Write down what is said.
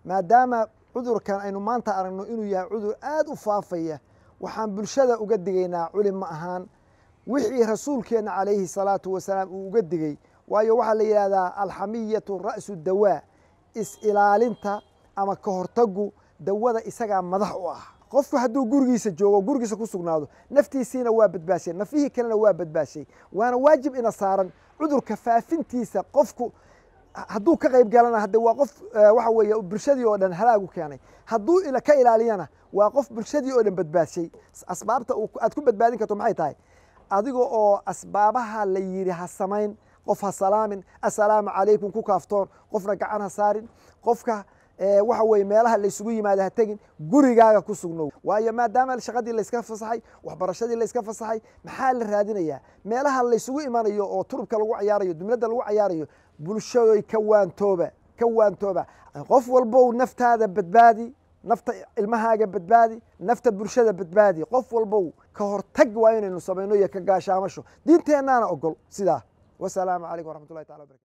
maadaama cudurkan aynu maanta aragno inuu yahay cudur aad u faafaya waxaan bulshada uga digaynaa culima ahaan wixii rasuulkeenna calayhi salaatu wasalaam uu uga digey waayo waxaa la yidhahdaa alxamiyatu ra'su dawaa is-ilaalinta ama ka hortagu dawada isagaa madax u ah qofku hadduu gurigiisa joogo gurigiisa ku sugnaado naftiisiina waa badbaashay nafihii kalena waa badbaashay waana waajib ina saaran cudurka faafintiisa qofku hadduu ka qayb galana hadde waa qof waxa weeye bulshadii oo dhan halaagu keenay hadduu ka ilaaliyana waa qof bulshadii oo dhan badbaashay asbaabta aad ku badbaadin karto maxay tahay adiga oo asbaabaha la yidhi ha samayn qof ha salaamin assalaamu calaykum ku kaaftoon qofna gacan ha saarin qofka waxa weye meelaha laysugu yimaada ha tegin gurigaaga ku sugnow waayo maadaama shaqadii layska fasaxay waxbarashadii layska fasaxay maxaa la raadinayaa meelaha laysugu imanayo oo turubka lagu cayaarayo dumladda lagu cayaarayo bulshadoy ka waantooba ka waantooba qof walbow naftaada badbaadi nafta ilmahaaga badbaadi nafta bulshada badbaadi qof walbow ka hortag waa inaynu samayno iyo ka gaashaamasho diinteennaana ogol sidaa wasalaamu calaykum waraxmatullahi tacala wabarakatu